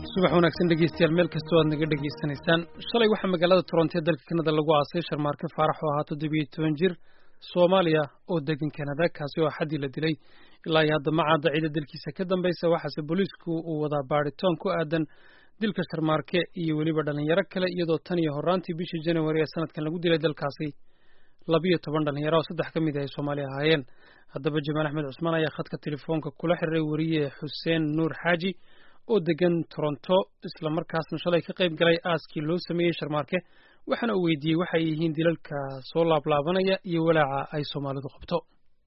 subax wanaagsan dhegeystayaal meel kastoo aad naga dhegaysanaysaan shalay waxaa magaalada toronto ee dalka kanada lagu aasay sharmaarke faarax oo ahaa toddobiyo toban jir soomaaliya oo degan kanada kaasi oo xaddii la dilay ilaa iyo hadda ma cadda ciida dalkiisa ka dambaysa waxaase booliisku uu wadaa baadhitaan ku aadan dilka sharmaarke iyo weliba dhallinyaro kale iyadoo tan iyo horraantii bishii january ee sanadkan lagu dilay dalkaasi labiyo toban dhallinyaro oo saddex ka mid ah ay soomaaliya ahaayeen haddaba jamaal axmed cusmaan ayaa khadka telefoonka kula xiriiray weriye xuseen nuur xaaji oo degan toronto isla markaasna shalay ka qayb galay aaskii loo sameeyey sharmaarke waxaana uu weydiiyey waxay yihiin dilalka soo laablaabanaya iyo walaaca ay soomaalidu qabto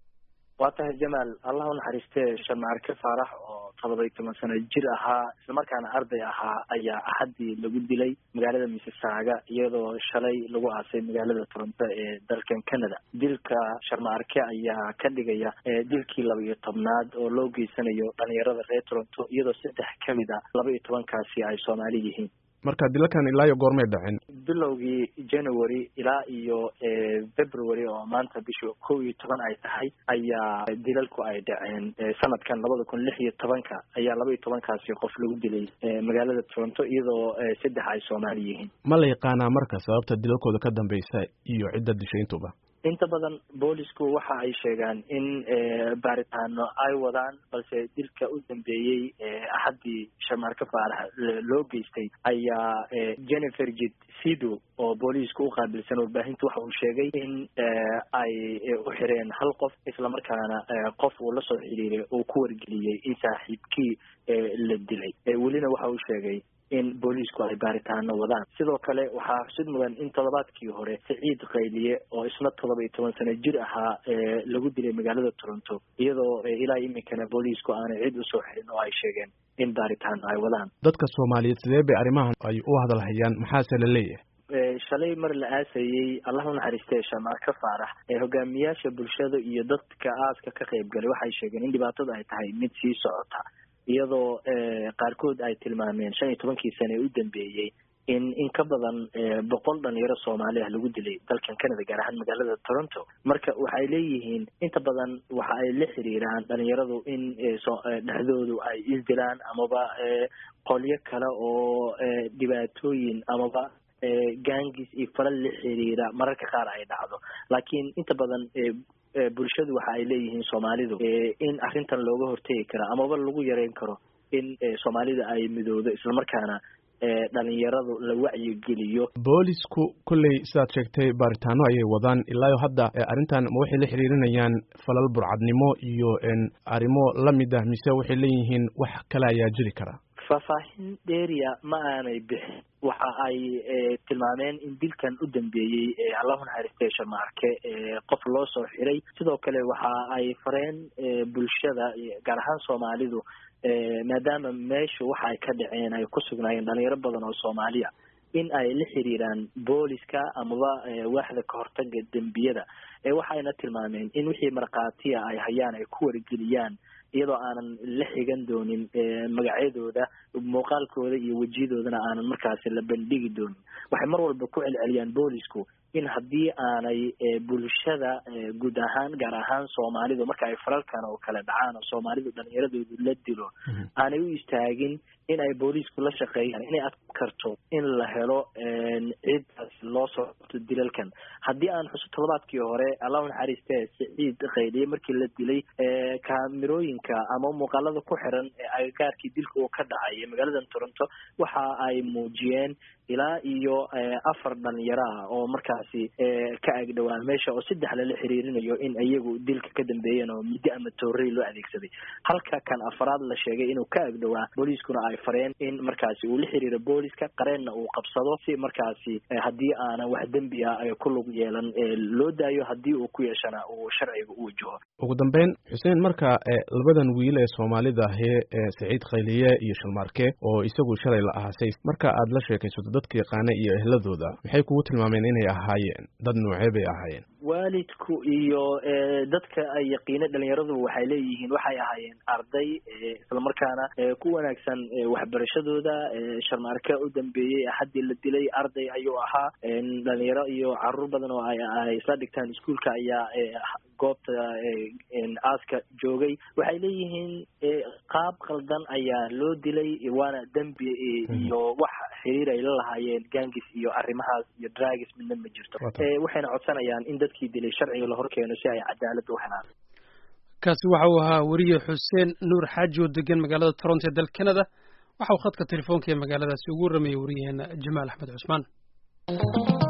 waa tahay jamaal allah u naxariistee sharmaarke faarax oo todoba-iyo toban sano jir ahaa islamarkaana arday ahaa ayaa axaddii lagu dilay magaalada mississaaga iyadoo shalay lagu aasay magaalada toronto ee dalkan canada dilka sharmaarke ayaa ka dhigaya dilkii laba iyo tobnaad oo loo geysanayo dhalinyarada reer toronto iyadoo saddex ka mid a laba iyo tobankaasi ay soomaali yihiin marka dilalkan ilaa iyo goormay dhaceen bilowgii january ilaa iyo february oo maanta bisha kow iyo toban ay tahay ayaa dilalku ay dhaceen sanadkan labada kun lix iyo tobanka ayaa laba iyo tobankaasi qof lagu dilay magaalada toronto iyadoo saddex ay soomaali yihiin ma la yaqaanaa marka sababta dilalkooda ka dambeysa iyo cidda dishay intuba inta badan boolisku waxa ay sheegaan in baaritaano ay wadaan balse dilka u dambeeyey axaddii sharmaarke faarax loo geystay ayaa jennifer jid sido oo booliisku u qaabilsan warbaahinta waxa uu sheegay in ay u xireen hal qof islamarkaana qof uu la soo xiriiray uu ku wargeliyey in saaxiibkii la dilay welina waxa uu sheegay in booliisku ay baaritaano wadaan sidoo kale waxaa xusid mudan in toddobaadkii hore siciid qayliye oo isna todoba iyo toban sano jir ahaa lagu dilay magaalada toronto iyadoo ilaa iminkana booliisku aanay cid usoo xirin oo ay sheegeen in baaritaano ay wadaan dadka soomaaliyeed sidee bay arrimahan ay u hadalhayaan maxaase la leeyahay shalay mar la aasayey allah u naxariistee sharmaarke faarax hogaamiyaasha bulshada iyo dadka aaska ka qayb galay waxay sheegeen in dhibaatada ay tahay mid sii socota iyadoo qaarkood ay tilmaameen shan iyo tobankii sane ee u dambeeyey in in ka badan boqol dhalinyaro soomaali ah lagu dilay dalkan canada gaar ahaan magaalada toronto marka waxay leeyihiin inta badan waxa ay la xiriiraan dhalinyaradu in dhexdoodu ay isdilaan amaba qolyo kale oo dhibaatooyin amaba gangis iyo falal la xiriira mararka qaar ay dhacdo laakiin inta badan bulshadu waxa ay leeyihiin soomaalidu in arrintan looga hortegi karo amaba lagu yareyn karo in soomaalida ay midoodo islamarkaana dhalinyaradu la wacyigeliyo boolisku kolley sidaad sheegtay baaritaano ayay wadaan ilaayo hadda arrintan ma waxay la xiriirinayaan falal burcadnimo iyo arrimo lamid ah mise waxay leeyihiin wax kale ayaa jiri kara faahfaahin dheeriya ma aanay bixin waxa ay tilmaameen in dilkan u dambeeyey allahu naxariistee sharmaarke qof loo soo xiray sidoo kale waxa ay fareen bulshada gaar ahaan soomaalidu maadaama meeshu waxa ay ka dhaceen ay ku sugnaayeen dhalinyaro badan oo soomaaliya in ay la xiriiraan booliska amaba waaxda kahortaga dembiyada waxayna tilmaameen in wixii markhaatiya ay hayaan ay ku wargeliyaan iyadoo aanan la xigan doonin magacyadooda muuqaalkooda iyo wejiyadoodana aanan markaasi la bandhigi doonin waxay mar walba ku celceliyaan boolisku in haddii aanay bulshada guud ahaan gaar ahaan soomaalidu marka ay falalkan oo kale dhacaan oo soomaalidu dhalinyaradoodu la dilo aanay u istaagin in ay boolisku la shaqeeyaan inay adk karto in la helo cidaas loo soo qabto dilalkan haddii aan xuso todobaadkii hore allahu naxariistee siciid qayliye markii la dilay kaamirooyinka ama muuqaalada ku xiran ee agagaarkii dilka uu ka dhacay magaalada toronto waxa ay muujiyeen ilaa iyo afar dhalinyaro ah oo markaasi ka agdhowaan meesha oo saddex lala xiriirinayo in iyagu dilka ka dambeeyeen oo muddo ama toorey loo adeegsaday halka kan afaraad la sheegay inuu ka agdhowaa booliiskuna ay fareen in markaasi uu la xiriiro booliska qareenna uu qabsado si markaasi haddii aanan wax dembi ah ay ku lug yeelan loo daayo haddii uu ku yeeshana uu sharciga u wajaho ugu dambeyn xuseen marka labadan wiil ee soomaalida ahee saciid khayliye iyo shalmaarke oo isagu shalay la ahaasay marka aad la sheekaysato dadka yaqaana iyo ehladooda maxay kugu tilmaameen inay ahaayeen dad noocee bay ahaayeen waalidku iyo dadka ay yaqiina dhalinyaradu waxay leeyihiin waxay ahaayeen arday islamarkaana ku wanaagsan waxbarashadooda sharmaarke u dambeeyey axaddii la dilay arday ayuu ahaa dhalinyaro iyo caruur badan oo ay isla dhigtaan iskuolka ayaa goobta aaska joogay waxay leeyihiin qaab qaldan ayaa loo dilay waana dembi iyo wax xiriir ay la lahaayeen gangis iyo arrimahaas iyo dragis midna ma jirto waxayna codsanayaan in dadkii dilay sharciga la horkeeno si ay cadaalad u helaan kaasi waxa uu ahaa weriye xuseen nuur xaaji oo degan magaalada toronto ee dalka canada waxa uu khadka telefoonka ee magaaladaasi ugu waramayay wariyaheena jamaal axmed cusmaan